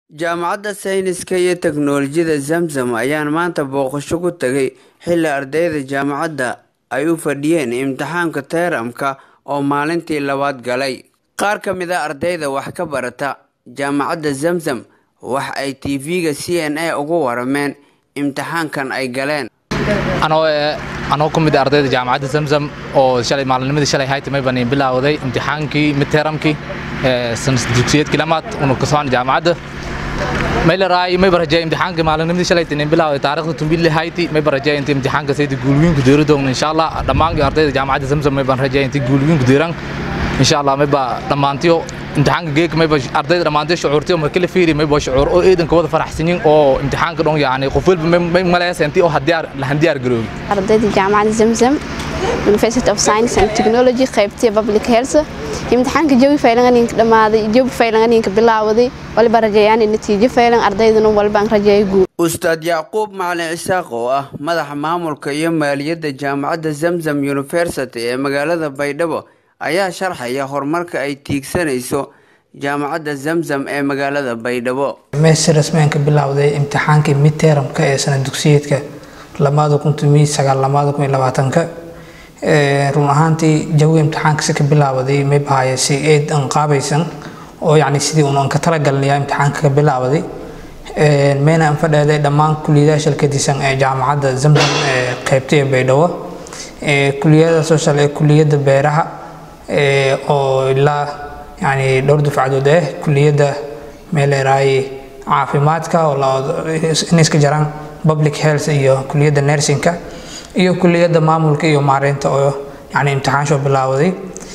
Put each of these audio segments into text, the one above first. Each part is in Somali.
Jaamacadda Sayniska iyo Teknoolajiyadda Zamzam ayaan maanta booqasho ku tagay xilli ardayda jaamacadda ay u fadhiyeen imtixaanka termka oo maalintii labaad galay. Qaar ka mid ah ardayda wax ka barata jaamacadda Zamzam waxa ay TV-ga CNA uga warameen imtixaankan ay galeen. anoo anoo ku mid ah ardayda jaamacadda zamzam oo shalay maalinimadii shalay hayta may baan bilowday imtixaankii midtermkii ee sanad dugsiyeedkii lamaad unu ka socon jaamacadda may la raay may barajay imtixaankii maalinimadii shalay tin bilowday taariikhda tumbil hayti may barajay inta imtixaanka saydi guulwiin ku deero doon insha Allah dhammaan ardayda jaamacadda zamzam may baan rajay inta guulwiin ku deeran insha Allah may ba dhammaantiyo imtixaanka geek may ba ardayda dhammaantiyo shucuurtiyo markii la fiiri may ba shucuur oo eedan ka wada faraxsanyin oo imtixaanka dhoon yaani qof walba may maleeyay intii oo hadiyaar la handiyaar garoobi ardayda jaamacadda zamzam University of Science and Technology qaybtii Public Health imtixaanka jawi faylan inka dhamaaday jawi faylan inka bilaawday waliba rajayaan natiijo faylan ardayduna walba aan rajeeyay guul Ustaad Yacquub Macalin Isaaq oo ah madaxa maamulka iyo maaliyadda jaamacadda Zamzam University ee magaalada Baydhabo ayaa sharxaya horumarka ay tiigsanayso jaamacadda Zamzam ee magaalada Baydhabo. meesha rasmiyan ka bilowday imtixaankii midtermka ee sanad dugsiyeedka lamaada kun tumi sagaal lamaada kun iyo labaatanka run ahaantii jawi imtixaanka si ka bilaabaday may bahaya si eed aan qaabaysan oo yacni sidii uun aan ka talagalnaya imtixaanka ka bilaabaday meena aan fadheeday dhammaan kuliyadaha shalkadisan ee jaamacadda zamzam ee qaybta ee baydhabo kuliyada social ee kuliyadda beeraha oo ilaa yani dhowr dufcadood ah kuliyadda meeleeraay caafimaadka oo in iska jaraan public health iyo kuliyadda nursingka iyo kuliyadda maamulka iyo maareynta oo yani imtixaansho bilaawaday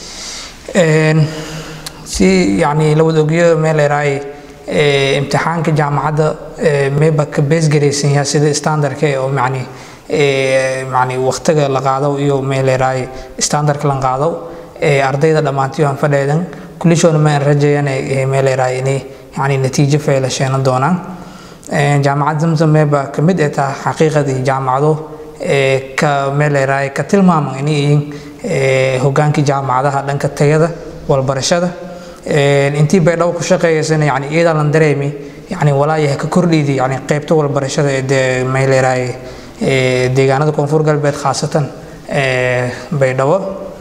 si yani la wada ogyo meeleeraay imtixaanka jaamacadda meba ka beesgaraysan yahay sida standardka oo yani yani waqtiga la qaado iyo meeleeraay standardka la qaado ardayda dhammaantiyo aan fadheedan kulishoona ma aan rajayaan meeleeraay inay yani natiijo fayla sheenan doonaan jaamacad zamzam meba ka mid ee taha xaqiiqadii jaamacado ka meeleeraay ka tilmaaman inay yihiin hogaankii jaamacadaha dhanka tayada walbarashada intii baydhabo ku shaqeeyaysana yani iyadaan lan dareemi yani walaayaha ka kordhiydi yani qaybta walbarashada ee meeleeraay deegaanada koonfur galbeed khaasatan baydhabo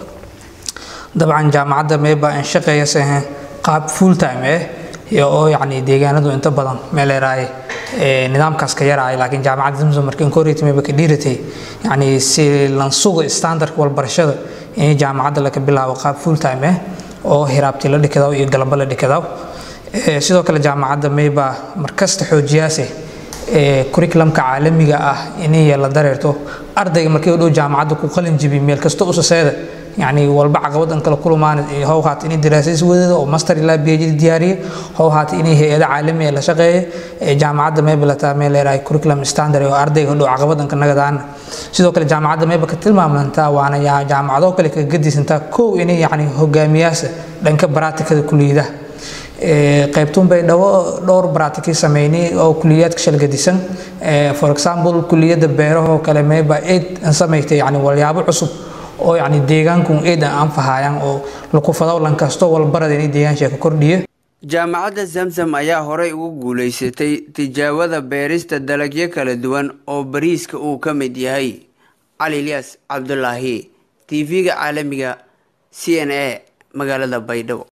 dabcan jaamacadda meeba aan shaqeeyasa qaab full time eh oo yani deegaanadu inta badan meeleeraay nidaamkaas ka yaraay laakiin jaamacadda zamzam markii koreyta meeba ka dhiiratay yani si lan sugo standardka walbarashada in jaamacadda laga bilaabo qaab full time eh oo hiraabti la dhikadaw iyo galabo la dhikadaw sidoo kale jaamacadda meeba markasta xoojiyaase curriculumka caalamiga ah inay la dareerto ardayga markii u dhow jaamacadda ku qalin jibi meel kasta usaseeda يعني والبع عقبات أنك لكل ما هو هات إني دراسة سويدة أو ماستر إلا بيجي ديارية هو هات إني هي عالمية لا شقة جامعة ما بلا تعمل راي كوريكولم ستاندر أو أرضي هو عقبات أنك نقدان sidoo kale jaamacadda meeba ka tilmaamnantaa waana jaamacado kale ka gadisantaa kow inay yani hogaamiyaasha dhanka baraatikada kuliyadaha qaybtuun bay dhawo dhowr baraatikii sameynay oo kuliyaadka shalgadisan for example kuliyadda beerahoo kale meeba eed an samaystay yani walyaabo cusub oo yani deegaanku eedan anfahayaan oo lakufadaw lankasto walbarada inay deegaansha ka kordhiyo jaamacadda zamzam ayaa horey ugu guulaysatay tijaabada beerista dalagyo kala duwan oo bariiska uu ka mid yahay cali ilyas cabdulaahi tv-ga caalamiga c n a magaalada baydhabo